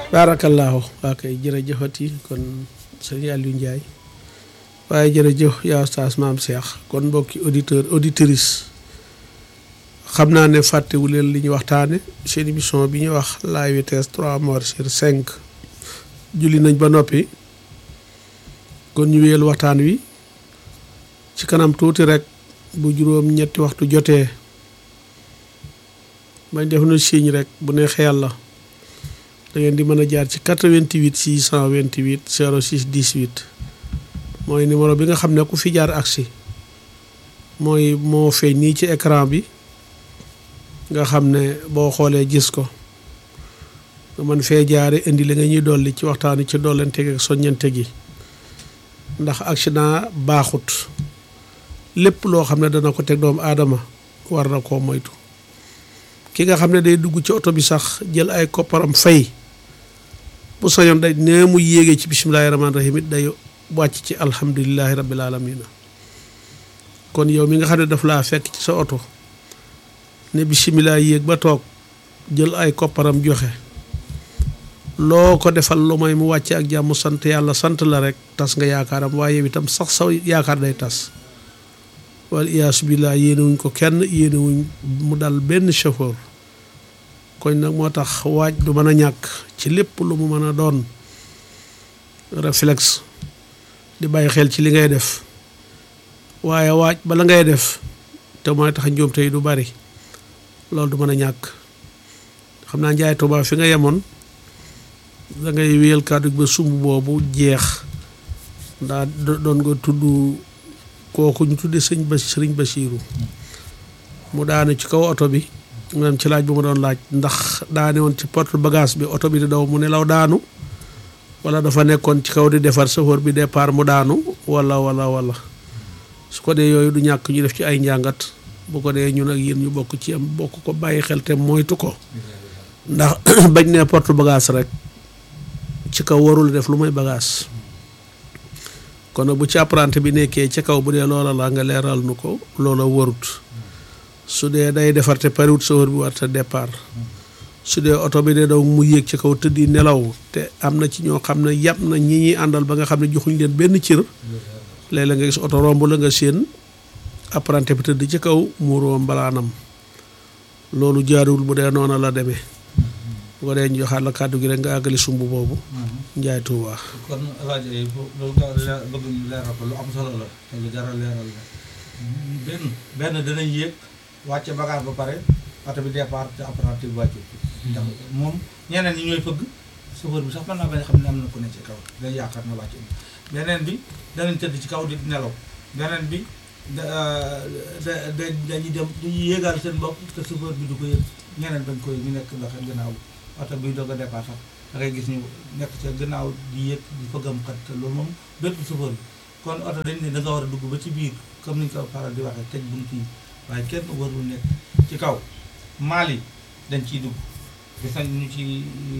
baarakallaahu waa kay jërëjëfati kon sëñ Aliou Ndiaye waaye jërëjëf yaa Oustaz Maam Cheikh kon mbokki auditeur auditrice xam naa ne fàttewu leen li ñu waxtaane seen émission bi ñuy wax la vitesse trois morts sur cinq julli nañ ba noppi kon ñu wéyal waxtaan wi ci kanam tuuti rek bu juróom ñetti waxtu jotee bañ def na signe rek bu neexee yàlla da ngeen di mën a jaar ci 88 628 06 18 mooy numéro bi nga xam ne ku fi jaar agsi mooy moo feeñ nii ci écran bi nga xam ne boo xoolee gis ko nga mën fee jaare indi li nga ñuy dolli ci waxtaan ci dollante ak soññante gi ndax accident baaxut lépp loo xam ne dana ko teg doomu aadama war na koo moytu ki nga xam ne day dugg ci oto bi sax jël ay kopparam fay bu sañoon day nee mu yéegee ci bisimilahi rahmaani rahim it day wàcc ci alhamdulilahi rabbil alamina kon yow mi nga xam ne daf laa fekk ci sa oto ne bisimilah yéeg ba toog jël ay kopparam joxe loo ko defal lu may mu wàcce ak jàmm sant yàlla sant la rek tas nga yaakaaram waaye yow itam sax sa yaakaar day tas wal iyaasu billah yéenewuñ ko kenn yéenewuñ mu dal benn chauffeur koñ nag moo tax waaj du mën a ñàkk ci lépp lu mu mën a doon réflexe di bàyyi xel ci li ngay def waaye waaj bala ngay def te mooy tax njuum tey du bari loolu du mën a ñàkk xam naa njaay Tuubaa fi nga yemoon da ngay wéyal kàddu ba sumb boobu jeex ndaa doon nga tudd kooku ñu tuddee sëñ ba sëriñ Basiiru mu daanu ci kaw oto bi maanaam ci laaj bu ma doon laaj ndax daane woon ci porte bagage bi oto bi di daw mu nelaw daanu wala dafa nekkoon ci kaw di defar chauffeur bi départ mu daanu wala wala wala su ko dee yooyu du ñàkk ñu def ci ay njàngat bu ko dee ñun ak yéen ñu bokk ci am bokk ko bàyyi xel te moytu ko ndax bañ ne porte bagage rek ci kaw warul def lu may bagage kon nag bu ci apprenti bi nekkee ci kaw bu dee loola la nga leeral nu ko loola warut su dee day defar te pariwut chauffeur bi war te départ su dee oto bi dee daw mu yéeg ci kaw tëddi nelaw te am na ci ñoo xam ne yàpp na ñi ñuy àndal ba nga xam ne joxuñ leen benn cër léeg-léeg nga gis oto romb la nga séen apprenti bi tëdd ci kaw muuroom mbalaanam loolu jaaruwul bu dee noona la demee bu ko dee ñu joxaat la kàddu gi rek nga àggali sumb boobu njaay tuuba kon rajo yi loolu nga leer bëgg ñu leeral ko lu am solo la te lu jar a leeral la benn benn danañ yéeg wàcce bagage ba pare oto bi départ te apprenti bi wàccu ndax moom ñeneen ñi ñooy fëgg chauffeur bi sax mën naa bañ a xam ne am na ku ne ci kaw day yaakaar na wàcc beneen bi danañ tëdd ci kaw di nelaw beneen bi da da dañuy dem dañuy yéegaal seen bopp te chauffeur bi du ko yëg ñeneen bañ koy ñu nekk ndax gannaaw oto bi doog a départ sax da ngay gis ñu nekk ca gannaaw di yëg di fëggam xat te loolu moom bépp chauffeur bi kon oto dañ ne da nga war a dugg ba ci biir comme ni ñu ko faral di waxee tëj bunt yi waaye kenn warul nekk ci kaw maal yi dañ ciy dugg gis nañ ñu ci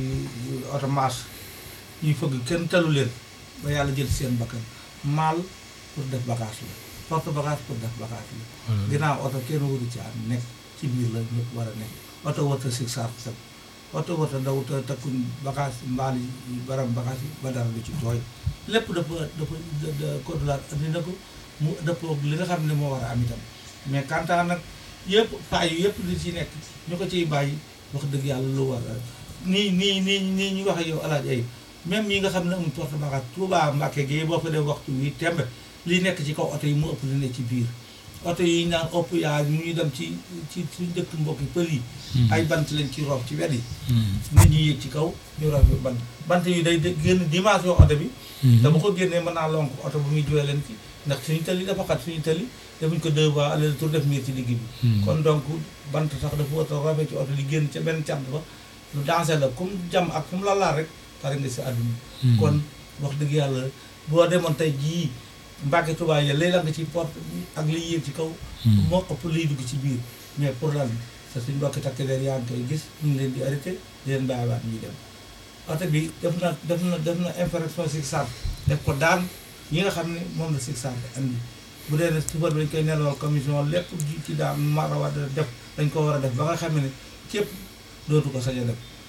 oto maas ñuy fëgg kenn talu leen ba yàlla jël seen bakkan maal pour def bagage la porte bagage pour def bagage la ginnaaw oto kenn waru ci am nekk ci biir la ñëpp war a nekk oto warta sig sar sab oto warta daw te takkuñ bagage mbaal yi baram bagage yi ba dara du ci tooy lépp dafa dafa code la andi na ko mu dëppoo li nga xam ne moo war a am itam mais kantaan nag yëpp paa yu yëpp li ci nekk ñu ko ciy bàyyi wax dëgg yàlla lu war a nii nii nii nii ñu wax yow alaaj ay même yi nga xam ne amuñ porte bagage Touba Mbàkke gi boo fa def waxtu wi tembe li nekk ci kaw oto yi mu ëpp li ne ci biir oto yi naan ëpp yaa ñu ñuy dem ci ci suñ dëkk mbokki pël yi ay bant lañ ci roob ci wet yi nit ñi yéeg ci kaw ñu roob yu bant bant yi day génn dimension oto bi te bu ko génnee mën naa lonk oto bu muy juwee leen ci ndax suñu tëli dafa xat suñu tëli defuñ ko deux fois aller retour def miir ci digg bi kon donc bant sax dafa war a roobee ci oto di génn ca benn cànt ba lu danger la comme jam ak fu mu la laal rek pare nga si àdduna kon wax dëgg yàlla boo demoon tey jii Mbàkke Tuubaa ya léeg la nga ci porte ak liy yéeg ci kaw moo ëpp liy dugg ci biir mais pour lan sa suñ mbokki takk der yaa ngi koy gis ñu ngi leen di arrêté di leen bàyyiwaat ñuy dem oto bi def na def na def na infraction sig sar def ko daan yi nga xam ne moom la sig sar andi bu dee ne suba bi dañ koy nelawal commission lépp ji ci daan mara war a def dañ ko war a def ba nga xam ne képp dootu ko sañ a def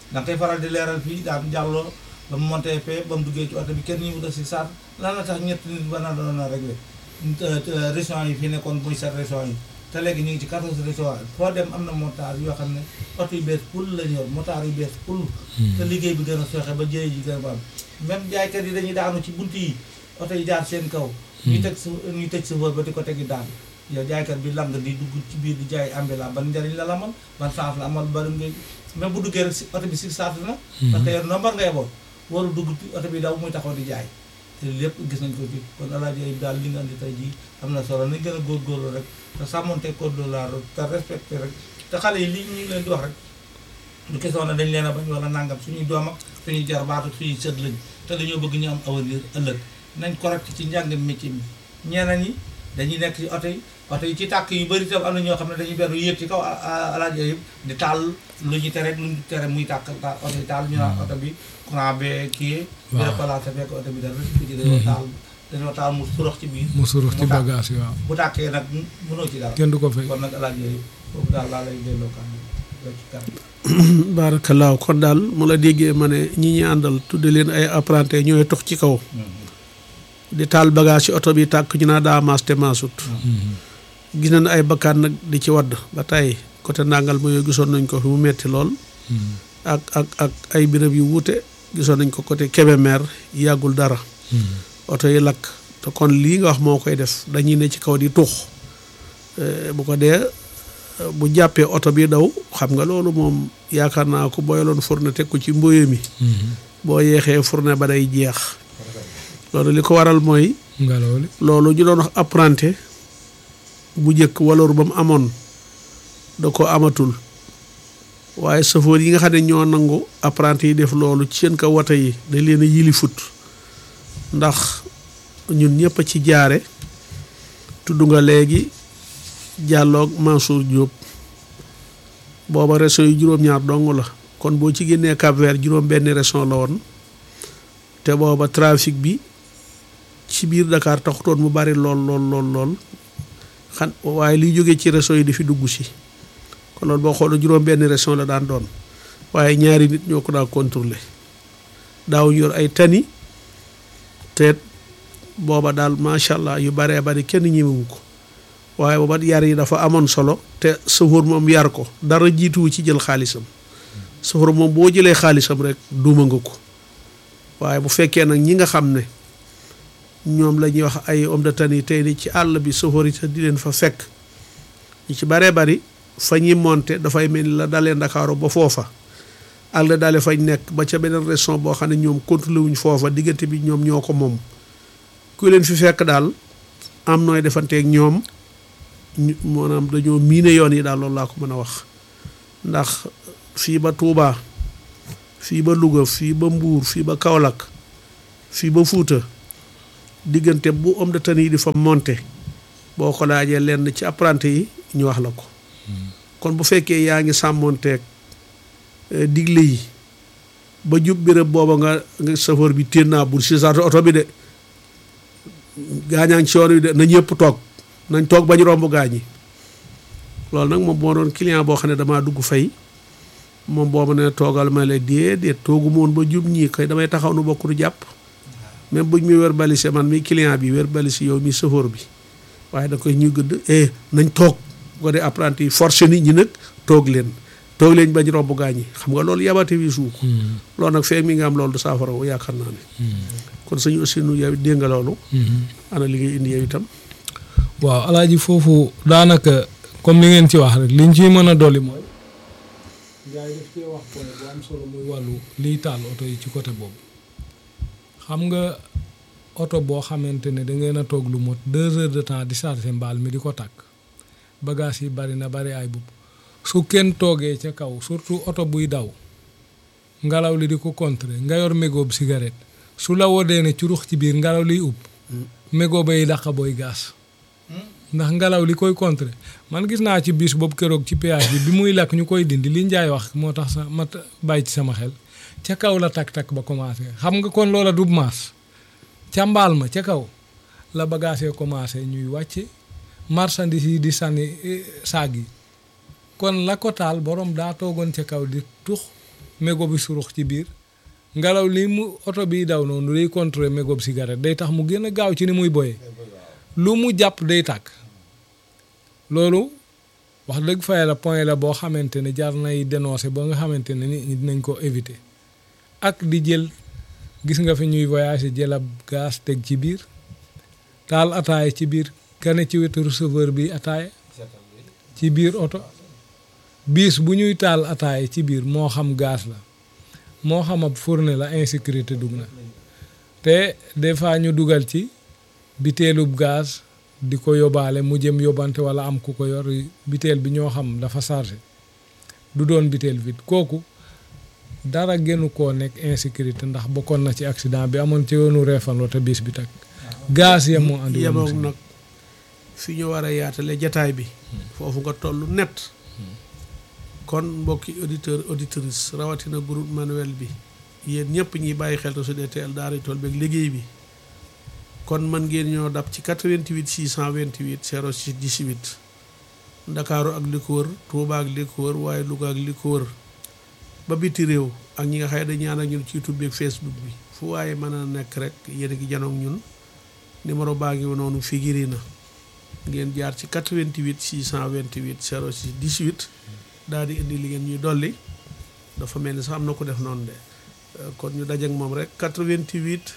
da nga koy faral di leeral fii daan jàlloo ba mu monté fee ba mu duggee ci oto bi kenn ñu mu da si saat lan la tax ñett nit ba na doon a réglé régions yi fi nekkoon muy sept régions yi te léegi ñu ngi ci quatorze régions foo dem am na motard yoo xam ne oto yu bees pul la ñu yor motard yu bees pul te liggéey bi gën a soxe ba jëye ji gën a ba am même jaaykat yi dañuy daanu ci bunt yi oto yi jaar seen kaw ñu teg su ñu tëj chauffeur ba di ko tegi daan yow jaaykat bi lang di dugg ci biir di jaay ambulant ban njëriñ la la amal ban chance la amal bari nga même bu duggee rek si oto bi si saatu na parce que yow nombar ngay boot waru dugg oto bi daw muy taxaw di jaay te lépp gis nañ ko ci kon alaaji Ayib daal li nga andi tey jii am na solo nañ gën a góorgóorlu rek te sàmmonte code de la route te respecté rek te xale yi li ñu ngi leen di wax rek du question ne dañ leen a bañ wala nangam suñuy doom ak suñuy jarbaatu suñuy sët lañ te dañoo bëgg ñu am avenir ëllëg nañ correct ci njàng métier mi ñeneen ñi dañuy nekk ci oto yi oto yi ci tàkk yu bëri tam am na ñoo xam ne dañuy beru yéeg ci kaw alaaji Ayib di taal lu ñu tere lu ñu tere muy tàkk taal oto yi taal ñu naan oto bi courant bee kii bi replacé fekk oto bi dara ko ci dañoo taal dañoo taal mu surux ci biir mu surux ci mu tàkk. bagage yi waaw bu tàkkee nag mënoo ci dara kenn du ko fay kon nag alaaji Ayib foofu daal laa lay delloo kan ci kanam baarakallaahu kon daal mu la déggee ma ne ñi ñi àndal tudde leen ay apprenti ñooy tox ci kaw di taal bagage ci oto bi tàkk ñu naa daa maas te maasut gis nañ ay bakkaan nag di ci wadd ba tey côté ndàngal ma yooyu gisoon nañ ko fi mu metti lool ak ak ak ay béréb yu wuute gisoon nañ ko côté Kébémer yàggul dara oto yi lakk te kon lii nga wax moo koy def dañuy ne ci kaw di tuux Eh, bu ko dee eh, bu jàppee oto bi daw xam nga loolu moom yaakaar naa ko boyaloon fourne teg ko ci mboye mi boo yeexee fourne ba day jeex loolu li ko waral mooy ngelaw li loolu ñu doon wax apprenti bu njëkk waloor ba mu amoon da ko amatul waaye safoor yi nga xam ne ñoo nangu apprenti yi def loolu ci seen kaw wata yi dañ leen a yili fut ndax ñun ñëpp a ci jaare tudd nga léegi jàlloog Mansour Diop booba région yi juróom-ñaar dong la kon boo ci génnee Cap Vert juróom benn région la woon te booba trafic bi ci biir Dakar taxutoon mu bari lool lool lool lool xan waaye liy jógee ci région yi di fi dugg si kon loolu boo xoolee juróom benn région la daan doon waaye ñaari nit ñoo ko daa contrôler daaw yor ay tani te booba daal macha allah yu baree bari kenn ñemewu ko waaye booba yar yi dafa amoon solo te sëfoor moom yar ko dara jiituwu ci jël xaalisam sëfoor moom boo jëlee xaalisam rek duuma nga ko waaye bu fekkee nag ñi nga xam ne ñoom la ñuy wax ay homme de tenue tey ni ci àll bi sëfoor yi te di leen fa fekk ñu ci baree bari fa ñuy monte dafay mel ni la dalee Ndakaaru ba foofa ak la dalee fañ nekk ba ca beneen région boo xam ne ñoom contrôlé wuñ foofa diggante bi ñoom ñoo ko moom ku leen fi fekk daal am nooy defanteeg ñoom ñu maanaam dañoo miine yoon yi daal loolu laa ko mën a wax ndax fii ba Touba fii ba Louga fii ba Mbuur fii ba Kaolack fii ba Fuuta diggante bu homme de tenue yi di fa monte boo ko laajee lenn ci apprenti yi ñu wax la ko kon bu fekkee yaa ngi sàmmonteeg eh, digle yi ba jub béréb booba nga nga chauffeur bi téen naa bul si saatu oto bi de gaañaa ngi ci yoon wi de na ñëpp toog nañ toog bañ romb gaañi loolu nag moom moo doon client boo xam ne damaa dugg fay moom boobu ne toogal ma la déedéet toogu moon ba jub ñii kay damay taxaw nu bokk du jàpp même buñ mi wér balise man mi client bi wér balise yow mi chauffeur bi waaye da koy ñuy gëdd eh nañ toog bu ko dee apprenti yi forcé nit ñi nag toog leen toog leen bañ romb gaañi xam nga loolu yabate wi suuk loolu nag feeg mi nga am loolu du saafara wu yaakaar naa ne kon suñu aussi nu yow dégg nga loolu ana li ngay indi yow itam waaw alaaji foofu daanaka comme li ngeen ci wax rek liñ ciy mën a dolli mooy gars yi daf cee wax point bu am solo muy wàllu liy taal oto yi ci côté boobu xam nga oto boo xamante ne da ngeen a toog lu mot deux heures de temps di chargé mbaal mi di ko tàkk bagage yi bari na bari ay bub su kenn toogee ca kaw surtout oto buy daw ngelaw li di ko contrer nga yor mégob cigarette su la wodee ne curux ci biir ngelaw liy ub mégo bay dàq booy gaas ndax ngelaw li koy contrer man gis naa ci bis boobu keroog ci péage bi bi muy lakk ñu koy dindi li njaay wax moo tax sa ma bàyyi ci sama xel ca kaw la takk-takk ba commencé xam nga kon loola du maas ca mbaal ma ca kaw la bagage yi commencé ñuy wàcce marchandise yi di sànni eh, saag yi kon la ko taal borom daa toogoon ca kaw di tux mégo bi surux ci biir ngelaw li mu oto bi daw noonu day contrôler mégo bi cigarette day tax mu gën a gaaw ci ni muy boyee lu mu jàpp day tàkk loolu wax dëgg fa yàlla point la boo xamante ne jar nay dénoncer ba nga xamante ne nit ñi dinañ ko éviter ak di jël gis nga fi ñuy voyager jël ab gaz teg ci biir taal ataaya ci biir kane ci wetu receveur bi ataaya ci biir oto biis bu ñuy taal ataaya ci biir moo xam gaz la moo xam ab fourne la insécurité dugg na te des fois ñu dugal ci biteelub gaz di ko yóbbaale mu jëm yóbbante wala am ku ko yor biteel bi ñoo xam dafa chargé du doon biteel vide kooku dara gënu koo nekk insécurité ndax bokkoon na ci accident bi amoon ci yoonu reefan te bis bi tak gaz ya moo andi woon yemoog musiba. nag fi ñu war a yaatale jataay bi foofu nga toll net kon mbokki auditeur auditrice rawatina groupe manuel bi yéen ñëpp ñiy bàyyi xel te su dee teel daara tool beeg liggéey bi kon mën ngeen ñoo dab ci 88 628 06 18 ndakaaru ak li ko wër Tuuba ak li ko wër waaye Louga ak li ko wër ba biti réew ak ñi nga xëy dañ ñaan ak ñun ci YouTube bi ak Facebook bi fu waaye mën a nekk rek yéen a ngi janoog ñun numéro baa ngi noonu figiri na ngeen jaar ci 88 628 06 18 daal di indi li ngeen ñuy dolli dafa mel ni sax am na ko def noonu de Euh, kon ñu dajeek moom rek 88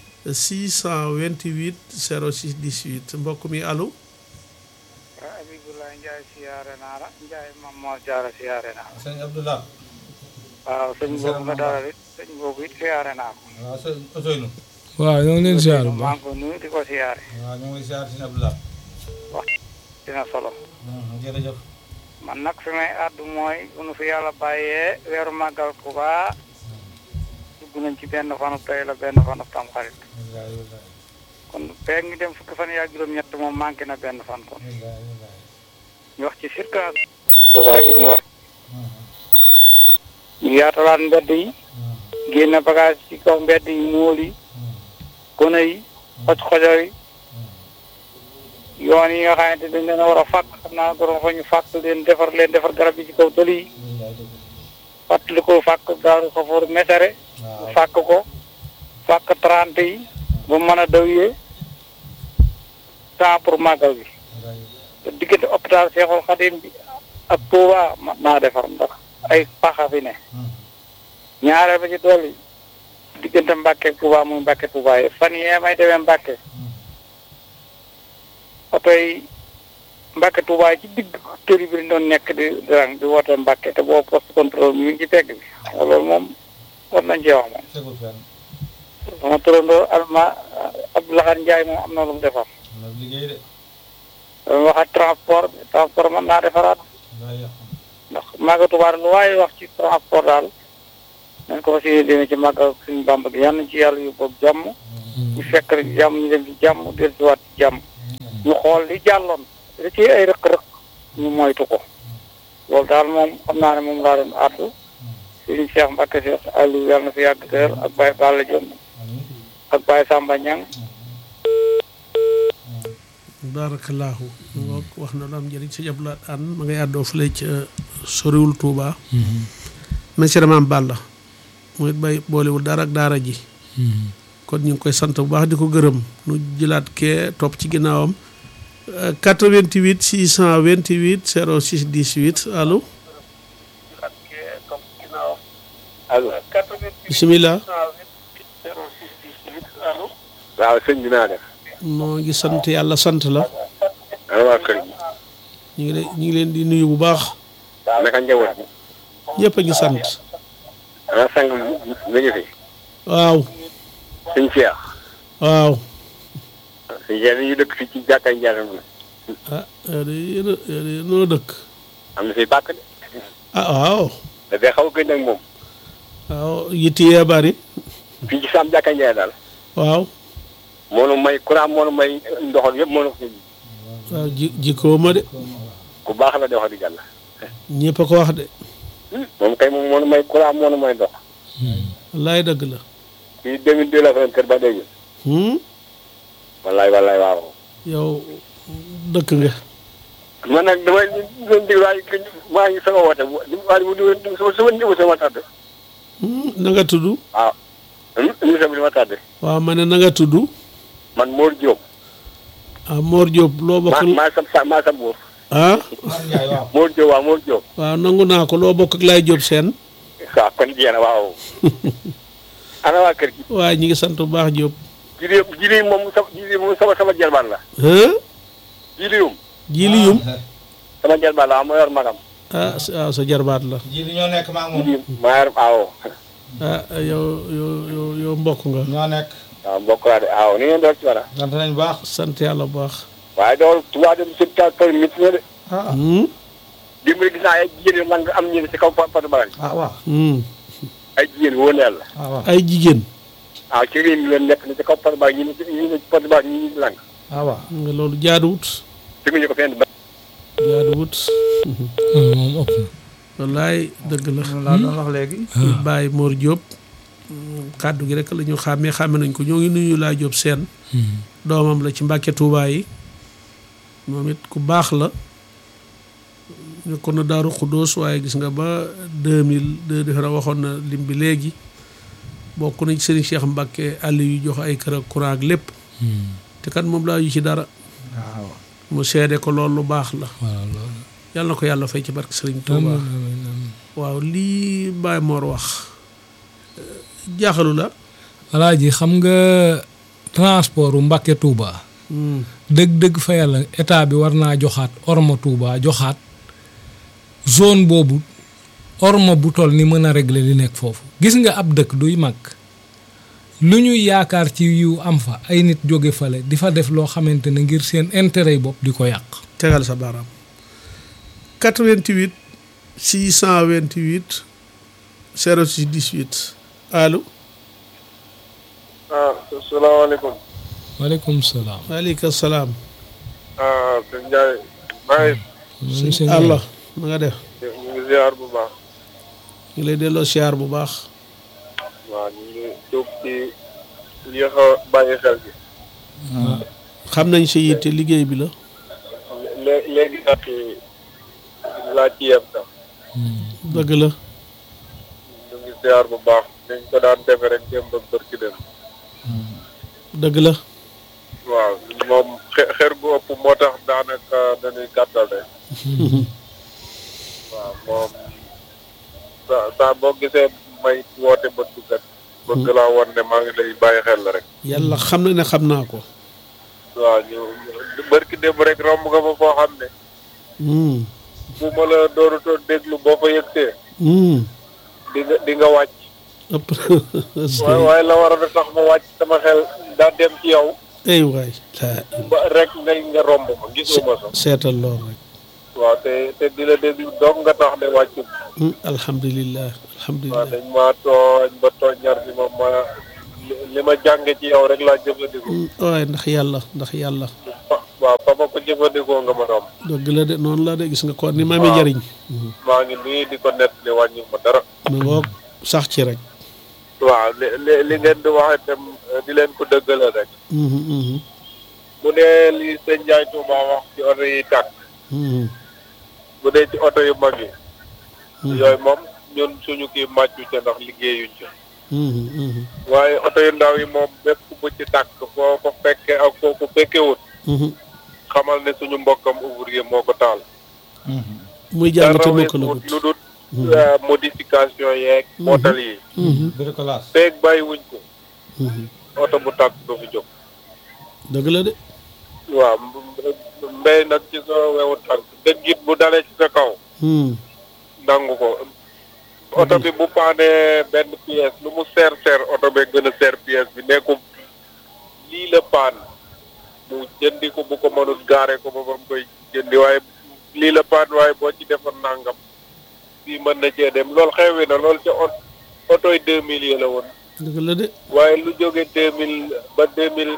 628 06 18 mbokk mi allo ah Abibulaay Njaay siyaare naa la Njaay mam moo jaara siyaare naa la sëñ Abdoulah waaw sëñ boobu nga dalal it sëñ boobu it siyaare naa ko waaw sëñ Ousseynou waaw ñoo ngi leen ziar bu maa baax ngi ko nuyu di ko siyaare waaw ñu ngi lay ziar sëñ Abdoulah dina solo jërëjëf man nag fi may àddu mooy bu nu fi yàlla bàyyee weeru màggal Tuubaa dugg nañ ci benn fanu tey la benn fanu tamxarit wallaay wallaay kon peeg ngi dem fukki fan yaa juróom-ñett moom manqué na benn fan kon wallaay wallaay ñu wax ci circulation Tuubaa gi ñu wax ñu yaatalaat mbedd yi génne bagage ci kaw mbedd yi móol yi gone yi xoj xojo yi yoon yi nga xamante dañ leen a war a fàkk xam naa borom fa ñu fàkk leen defar leen defar garab yi ci kaw tëli yi fàttali ko fàkk daaru xafoor mesere waaw fàkk ko fàkk trente yi ba mën a dawyee temps pour màggal bi te diggante hôpital Seexul Xadim bi ak Touba mat naa defar ndax ay paxa fi ne ñaareel ba ci dolli diggante Mbàkke ak Touba muy Mbàkke Touba yi fan yee may demee Mbàkke oto yi Mbàkke Touba yi ci digg tëri bi doon nekk di dirang di woote Mbàkke te boobu poste contrôle mi ngi ci tegg bi xam nga loolu moom war nañ cee wax moom tegul fenn sama turandoo alma Abdoulaye Ndiaye moom am na lu mu defar am na liggéey de dama wax ak transport bi transport mën naa defaraat wallaay yàqu ndax màggal Tuubaa lu waaye wax ci transport daal nañ ko fas yéene dina ci màggal suñu Bàmba gi yal nañ ci yàlla yóbbu ak jàmm ñu fekk rek jàmm ñu dem ci jàmm dellusiwaat ci jàmm ñu xool li jàlloon li ci ay rëq-rëq ñu moytu ko loolu daal moom xam naa ne moom laa doon àddu suñu Cheikh Mbacke Cheikh Aliou yàlla na fi yàgg teel ak Baye Balla Dione ak Baye Samba Niang baarakallaahu ngoog wax na lu am njëriñ sëñ Abdoulaye Anne ma ngay àddoo fële ca soriwul Touba monsieur Maam Balla mooy bay boolewul dara ak daara ji kon ñu ngi koy sant bu baax di ko gërëm nu jëlaat kee topp ci ginnaawam Euh, 88 628 06 18 allo allo bisimilah waaw sëñ bi naa def noo ngi sant yàlla sant la ana waa kër gi ñu ngi leen ñu ngi leen di nuyu bu baax naka njaboot bi ñëpp a ngi sant ana sang mi ngi fi waaw sëñ Cheikh waaw sëñ Cheikh ñu dëkk fii ci jàkkaay njaaram na ah yow de yéen a yow de noo dëkk am na fi bàkk de ah waaw dafay xaw a gën ak moom waaw yitti yee bari fii ci saam jàkkaay njaay daal waaw moo nu may courant moo nu may ndoxal yëpp moo nu ko waaw ji jikkoo ma de ku baax la de wax di jàll ñëpp a ko wax de moom kay moom moo nu may courant moo nu may ndox wallaay dëgg la fii 2002 la fa kër ba léegi hmm? wallaay wallaay waaw yow dëkk nga man nag damay doon déglu waaye maa ngi sama woote waaye mu sama sama sama tàdd na nga tudd waaw émission bi li ma tàdde waaw ma ne na nga tudd man Mor Diop ah Mor Diop loo bokk maa maa sa maa sa buur ah Mar Ndiaye waaw Mor Diop waaw Mor Diop waaw nangu naa ko loo bokk ak Laay Diop seen waaw kon jeex na waaw ana waa kër gi waaye ñi ngi sant bu baax Diop jili jili moom sama jili moom sama sama jelbaan la ah jiliwum jili yum sama jelbaan la moo yor magam ah sa- waaw sa jarbaat la ji li ñoo nekk maa ngi moom jili maa yor aawo ah yow yow yow yow mbokk nga ñoo nekk waaw mbokk laa de aawo ni ngeen doon ci wara sant nañ baax sant yàlla bu baax waaye dool tubaab dem si ta tool mit na de ah Hmm? dimbali gis naa ay jigéen yu lang am ñi si kaw patu bagal ah waaw Hmm. ay jigéen wóor na yàlla ah waaw ay jigéen waaw ci réew mi leen nekk ni si kaw patu bagal ñi ni ñi ni patu bagal ñi ni lang ah waaw nga loolu jaaduwut teguñu ko fenn ba jaaduwut moom ëpp na. wallaay dëgg la loolu laa doon wax léegi Baye Mor Diop kàddu gi rek la ñu xàmmee xàmme nañ ko ñoo ngi nuyu Laay Diop seen doomam la ci Mbàkke Tuubaa yi moom it ku baax la nekkoon na Daaru Xuddoos waaye gis nga ba 2002 defe naa waxoon na lim bi léegi bokk nañ ci Serigne Cheikh Mbàkke àll yu jox ay kër ak courant ak lépp te kat moom laa yu ci dara waaw mu seede ko loolu lu baax la waaw loolu. yàlla na ko yàlla fay ci barke Serigne Touba amiin amiin amiin. waaw lii Baye Mor wax jaaxalu la alaaji xam nga transport u Mbàkke Touba Hmm. dëgg-dëgg fa yàlla état bi war naa joxaat orma Touba joxaat zone boobu orma bu toll ni mën a régler li nekk foofu gis nga ab dëkk duy mag lu ñuy yaakaar ci yu am fa ay nit jóge fale di fa def loo xamante ne ngir seen intérêt yi bopp di ko yàq tegal sa baaraam 88 628 06 18 allo ah salaamaaleykum waaleykum salaam waaleykum salaam ah sëñ Ndiaye maa ngi sëñ Allah na nga def ñu ngi ziar bu baax ñu ngi lay delloo siyaar bu baax waaw ñu ngi jóg ci yéex a bàyyi xel bi xam nañ sa yitte liggéey bi la lé léegi nag laa ci yem sax dëgg la ñu ngi ziar bu baax dañ ko daan defe rek démb ak bërki dem dëgg la waaw moom xe- xer gu ëpp moo tax daanaka dañuy gàttal rek waaw moom sa saa boo gisee may woote ba duggat bëgg laa won ne maa ngi lay bàyyi xel la rek yàlla xam na ne xam naa ko waaw ñu bërki démb rek romb nga fa foo xam ne Hmm. bu ma la doorutoon déglu boo fa yëgsee Hmm. di nga di nga wàcc ëpp waaye waaye la war a tax ma wàcc sama xel daa dem ci yow ay waay laa ba rek ngay nga romb ma gisuma sax seetal lool rek waaw te te di la déglu doog nga tax ne wàccu Hmm. alhamdulillah waaw alhamdulillah dañ maa tooñ ba tooñar bi ma ma li li ma jànge ci yow rek laa jëfandikoo Hmm. waaye ndax yàlla ndax yàlla fa waaw fa ma ko jëfandikoo nga ma doom dëgg la de noonu la de gis nga ko ni ma amee waaw. njariñ maa ngi nii di ko nett li wàññi ma dara ma ngoog sax ci rek waaw li li li ngeen di wax itam eh, di leen ko dëggale rek Mhm, mhm, bu dee li sëñ Ndiaye Touba wax ci oto yi tàkk mhm, bu dee ci oto yu mag yi mhm, yooyu moom ñun suñu kii màccu ca ndax liggéeyuñ ca mhm, mhm, waaye oto yu ndaw yi moom bépp bu ci tàkk foo ko fekkee ak foo ko fekkewut mhm. xamal ne suñu mbokkam ouvrier moo ko taal muy jàng te dara mokk la weesuwut gut lu dul eh, modification yeeg mootal yi bricolage feeg bàyyiwuñ ko oto bu tàkk du fi jóg dëgg la de waaw mb- mbéy nag ci sa wewu tànk dëggit bu dalee ci sa kaw Hmm, nangu ko oto bi bu paanee benn pièce lu mu seer seer oto bee gën a seer pièce bi nekkum lii la paan mu jëndi ko bu ko mënul gaare ko ba ba mu koy jëndi waaye lii la paan waaye boo ci defoon nangam fii mën na cee dem loolu xewi na loolu ca ot otoy deux mille yi la woon dëgg la de waaye lu jóge deux mille ba deux mille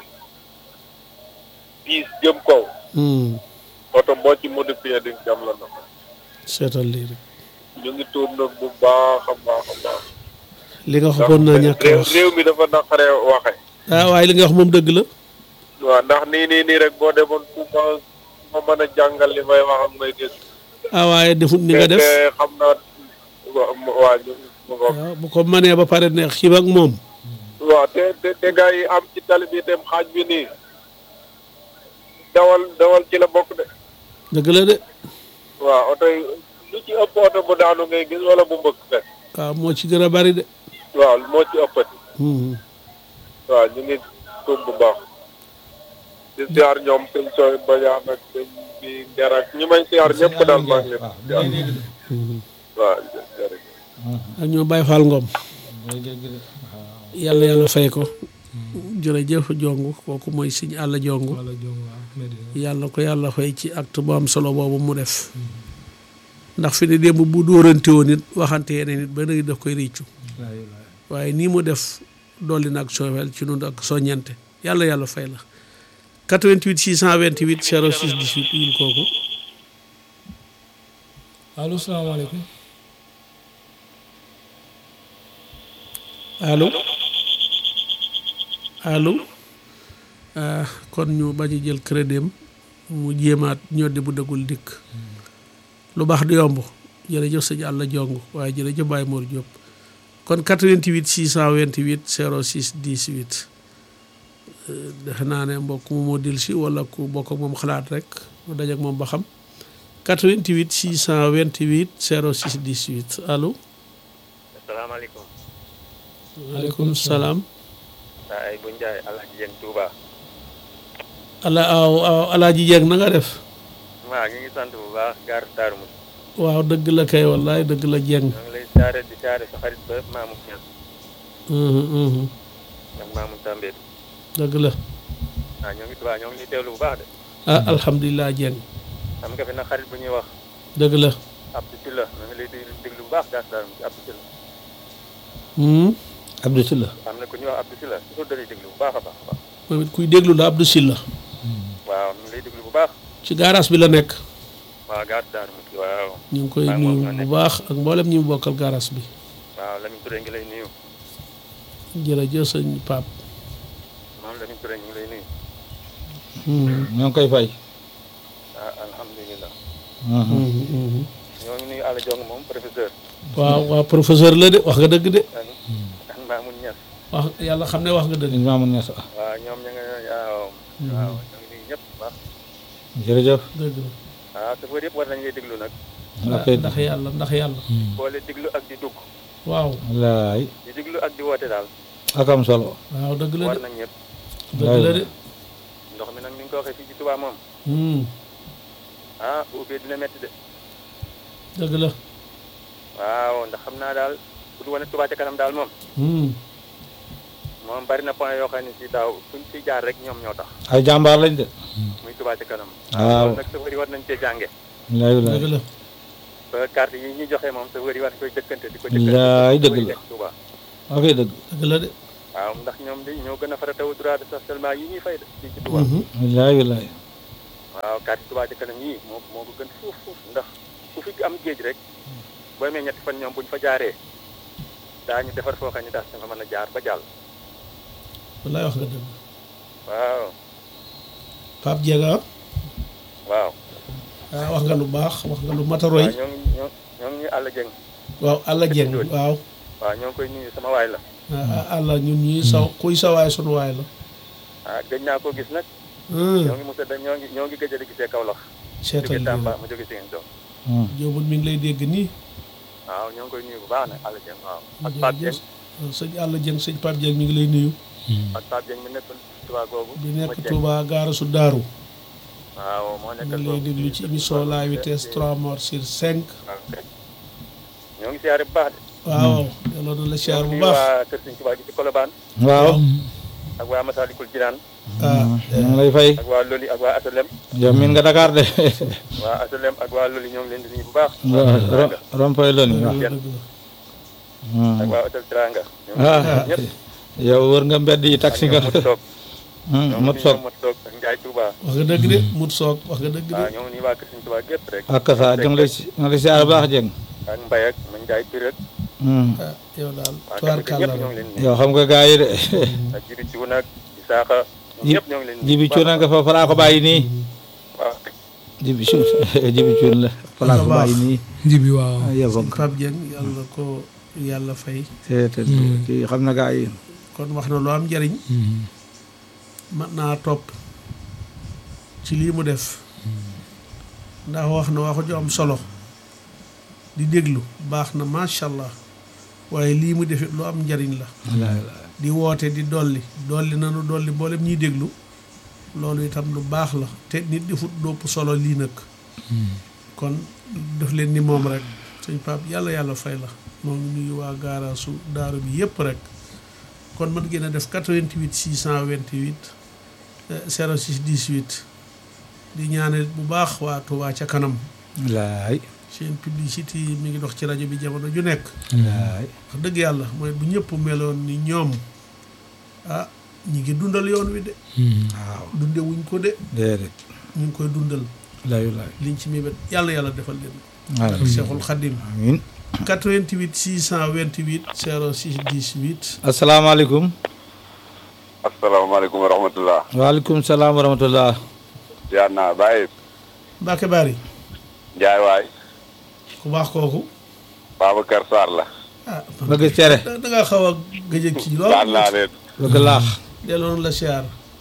dix jëm kaw Hmm, oto boo ci modifié di jam la na seetal lii rek ñu ngi tuub nag bu baax a baax a baax li nga waxoon naa ñàkk a réew wax réew mi dafa naqaree waxe ah waaye li nga wax moom dëgg la waaw ndax nii nii nii rek boo demoon fu ma ma mën a jàngal li may wax ak may dégg ah waaye defut ni nga def te xam naa wa- waa ñu mu ngoog waaw bu ko mënee ba pare neex xiib ak moom waaw te te te gars yi am ci tali bi dem xaaj bi nii dawal dawal ci la bokk de dëgg la de waaw oto yi lu ci ëpp oto bu daanu ngay gis wala bu mbëkk fekk waaw moo ci gën a bari de waaw moo ci ëppati Mhm. waaw ñu ngi tuub bu baax di siyaar ñoom sëñ sooy bajaan ak sëñ bi nger ak ñi may siyaar ñëpp daal maa ngi leen waaw day dégg de waaw jërëjëf ak ñoo bàyyi faal ngoom day dégg de waaw yàlla yàlla fay ko jërëjëf jong kooku mooy siñ àll jong wala jong waaw Medina yàlla ko yàlla fay ci acte bu am solo boobu mu def ndax fi ne démb bu dóorante woon nit waxante yeneen nit ba léegi daf koy réccu laay laay waaye nii mu def dolli na ak soowel ci nun ak soññante yàlla yàlla fay la 88 628 06 18 wul kooku allo salaamaaleykum allo allo ah kon ñu bañ a jël crédit am mu jéemaat ñoddi bu dëggul dikk lu baax di yomb jërëjëf sëñ Alla Jong waaye jërëjëf Baye Mor Diop kon 88 628 06 18 euh, defe naa ne mbokk mu moo dil si wala ku bokk ak moom xalaat rek mu daje ak moom ba xam 88 628 06 18 allo asalaamaaleykum waaleykum salaam saa ay bu njaay alhaji jeng Touba ala aw aw alaaji jeeg na nga def waaw ñu ngi sant bu baax gaar Daaru Muxti waaw dëgg la kay wallaay dëgg la jeng ñoo ngi lay siyaare di siyaare sa xarit ba Maamu Ñas Mhm, mhm. ak Maamu Tambédou dëgg la waaw ñoo ngi Touba ñoo ngi lay teewlu bu baax de ah alhamdulilah jeng am nga fi nag xarit bu ñuy wax dëgg la Abdou Sylla ñoo ngi lay déglu déglu bu baax gaar Daaru Muxti Abdou Sylla Hmm. Abdou Sylla am na ku ñuy wax Abdou Sylla toujours da lay déglu bu baax a baax a baax moom it kuy déglu la Abdou Silla waaw ñu ngi lay déglu bu baax ci garage bi la nekk waaw gaar Daaru Muxti waaw ñu ngi koy Waaw, nuyu moom la bu nekk. baax ak mboolem ñi mu bokkal garage bi waaw Lamine Touré ngi lay nuyu jërëjëf sëñ Pape moom Lamine Touré ñu ngi lay nuyu Mhm, ñoo ngi koy fay ah alhamdulilah mhm, mhm. ñoo ngi nuyu Alla Jong moom professeur waaw waaw professeur la de wax nga dëgg de ak ak Maamu Ñas wax yàlla xam ne wax nga dëgg sëñ Mamoun Niass ah waaw ñoom ña nga waaw waaw ñoo ngi nuyu ñëpp bu baax jërëjëf dëgg la waaw chauffeur yëpp war nañ lay déglu nag ok ndax yàlla ndax yàlla boole déglu ak di dugg waaw wallaay di déglu ak di woote daal ak am solo waaw dëgg la war de nañ ñëpp dëgg la de ndox mi nag ni nga ko waxee fii ci Touba moom Hmm, ah bu ubbee dina métti de dëgg la waaw ndax xam naa daal bu du wane Touba ca kanam daal moom Hmm, moom bari na point yoo xam ne si daaw fuñ si jaar rek ñoom ñoo tax ay jàmbaar lañ de muy Touba ca kanam waaw loolu nag chauffeur yi war nañ cee jànge wallaay wallaay dëgg la ba carte yi ñuy joxe moom chauffeur yi war koy jëkkante di ko Laay jëkkante dëgg la. Touba ok dëgg dëgg la de waaw ndax ñoom di ñoo gën a faratawu droit de stationnement yi ñuy fay de fii ci Touba Mhm, wallaay wallaay waaw carte Touba ca kanam yii moo moo ko gën fuuf fuuf ndax ku fi am géej rek boo amee ñetti fan ñoom buñ fa jaaree daañu defar foo xam ne daal nga fa mën a jaar ba jàll wallaay wax nga dëgg waaw Pape Diega waaw ah wax nga lu baax wax nga lu mataroy waaw ñoo ngi ñoo ñoo ngi àll jëng waaw Alla Dieng waaw waaw ñoo ngi koy nuyu sama waay la ah Alla ñun ñii sa kuy sa waay sunu waay la ah gëj naa koo gis nag Hmm, ñoo ngi mos a da ñoo ngi ñoo ngi gëj a di gisee Kaolack seetal jóge lii Tamba rek mu jóge Ziguinchor jóobul mi ngi lay dégg nii waaw ñoo ngi koy nuyu bu baax nag àll jëng waaw ak Pape jërëjëf Dieng sëñ Alla Dieng sëñ Pape Dieng mi ngi lay nuyu ak Pape Dieng mi nekk Touba googu bi ma nekk Dieng. Touba gaara su daaru waaw moo mi nekk ngi lay déglu ci émission la vitesse 3 morts sur 5 ñoo ngi siyaare bu baax de waaw yàlla na la siyaar bu nuyu baax waa Kër Sëñ Touba gi ci Colobane waaw ak waa Masalikul Jinaan ah ñoo ngi lay fay ak waa Loli ak waa Asalem yow miin nga Dakar de waa Asalem ak waa Loli ñoo ngi leen di nuyu bu baax rompoy loni waaw dëgg la dëgg la ak waa Hôtel Teranga ñoom ah ñëpp yow wër nga mbedd yi taxi nga mot toog ñoom mot soog mot toog ak Njaay Touba wax nga dëgg de mut soog wax nga dëgg de waaw ñoom nii waa Kër Sëñ Touba gépp rek ak sa ñu ngi lay si ñu ngi lay siyaar baax jeng ak Mbay ak ma Njaay Pir ak ah yow daal waa tuwaar Kër kàlla ñëpp ñoo la ngi leen di nuyu yow xam nga gaa yi de ak Jibi Cuun ak Isaaxa ñoom Ji- ñëpp ñoo ngi leen di nuyu jibi bu cuuna baax. nga fa falaa ko bàyyi nii waaw jibi cuun jibi cuun la falaa ko bàyyi nii njibi waaw yow sëñ Pape Dieng yàlla na ko yàlla fay te te kii xam na gaa yi kon wax na lu am njariñ mat naa topp ci lii mu def ndax wax na waxu ju am solo di déglu baax na macha allah waaye lii mu defit lu am njariñ la di woote di dolli dolli nanu dolli mboolem ñuy déglu loolu itam lu baax la te nit di fut dopp solo lii nag kon def leen ni moom rek sëñ Pape yàlla yàlla fay la moom ngi nuyu waa gaaraasu daaru bi yëpp rek kon mën ngeen a def 88 628 eh, 06 18 di ñaanal bu baax waa Touba ca kanam laay seen publicité yi mi ngi dox ci rajo bi jamono ju nekk laay wax dëgg yàlla mooy bu ñëpp meloon ni ñoom ah ñi ngi dundal yoon wi de waaw dunde wuñ ko de déedéet ñu ngi koy dundal layu laay liñ ci mébét yàlla yàlla defal leen waaw ak Cheikhul Khadim amiin 88 628 06 18 asalaamaaleykum asalaamaaleykum wa rahmatullah waaleykum salaam wa rahmatullah ziar naa bàyyi Mbacke Bari Njaay waay ku baax kooku Babacar Sarr la ah bëgg cere da da ngaa xaw a gëj a kii lool baal naa leen bëgg laax delloon la siyaar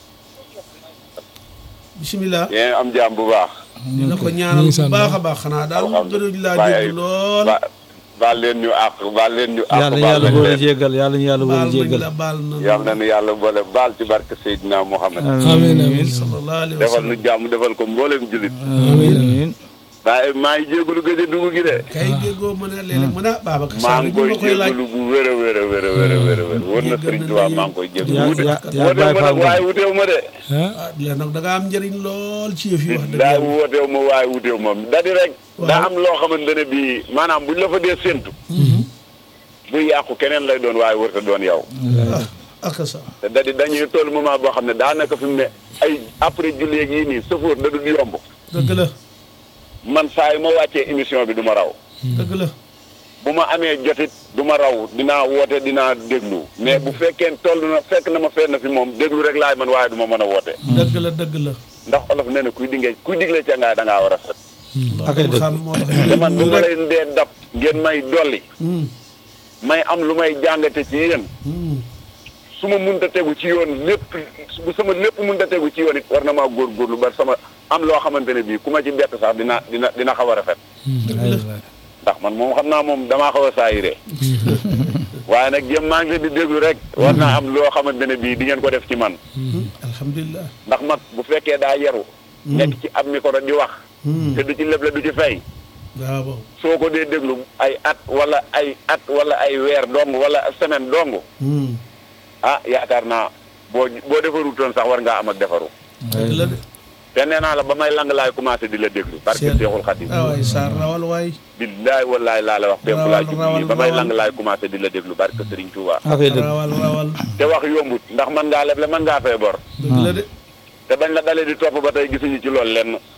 bisimilah yéen am jàmm bu baax dina ko ñaanal ñu ngi bu sant baax a baax xanaa daal gënuñ laa dégg lool ba baal leen ñu àq baal leen ñu àq yàlla ñu baal yàlla nañ boole leen jéggal yàlla ñu yàlla baal boole nañ jéggal la baal na yal na nu yàlla boole baal ci barke Seydina Muhammad amiin amiin sallallahu alayhi wa defal sallam nu jàmm defal ko mboolem julit amiin waaye maa ngi jégalu gëj a dugg gi de kay déggoo mën a léeg-léeg mën a Babacar maa Sarr ngi ñu koy ma koy laaj jégalu bu wér a wér a wér a wér a wér a wér wóor na Sëriñ Tuubaa maa ngi koy jégalu yaa wute yaa yaa wooteew Baay ma Faal nag waaye wuteew ma de ah ah léegi nag da nga am njëriñ lool ci yëf yi wax dëgg daa yàlla wooteew ma waaye wuteew ma da di rek Waaw. daa am loo xamante ne bii maanaam buñ la fa dee séntu buy yàqu keneen lay doon waaye wërta doon yow ah ak sa te da di dañuy toll moment boo xam ne daanaka fi mu ne ay après julli yeeg yii nii sëfoor da du yomb dëgg la man saa yu ma wàccee émission bi du ma raw dëgg la bu ma amee jotit du ma raw dinaa woote dinaa déglu mais bu fekkee toll na fekk na ma fenn fi moom déglu rek laay man waaye du ma mën a woote dëgg la dëgg la ndax olof nee na kuy dinge kuy digle ca ngaay da ngaa war a set ak ay loolu dëgg xam moo tax te man bu ñu ma rek leen dee dab ngeen may dolli Hmm, may am lu may jàngate ci yéen hmm. su ma mënta tegu ci yoon lépp bu sama lépp mënta tegu ci yoon it war na maa góorgóorlu ba sama am loo xamante ne bii ku ma ci bett sax dina dina dina xaw a rafet ndax man moom xam naa moom damaa xaw a saayire waaye nag jëm maa ngi leen di déglu rek war naa am loo xamante ne bii di ngeen ko def ci man Hmm, alhamdulilah ndax mag bu fekkee daa yaru nekk ci ab micro di wax Hmm, te du ci leble du ci fay waaw waaw soo ko dee déglu ay at wala ay at wala ay weer dong wala semaine dong Hmm, ah yaakaar naa boo boo defarutoon sax war ngaa am ak defaru dëgg la de te nee naa la ba may lang laay commencé di la déglu parce que Seet. Seexul Xadim ah waay Sarr rawal waay billaay wallaay laa la wax fépp Rawal, laa jub rawal, nii ba may rawal. lang laay commencé di la déglu barke Sëriñ Tuubaa ak ay dëgg rawal rawal te wax yombut ndax mën ngaa leble mën ngaa fay bor dëgg la de te bañ la dalee di topp ba tey gisuñu ci loolu lenn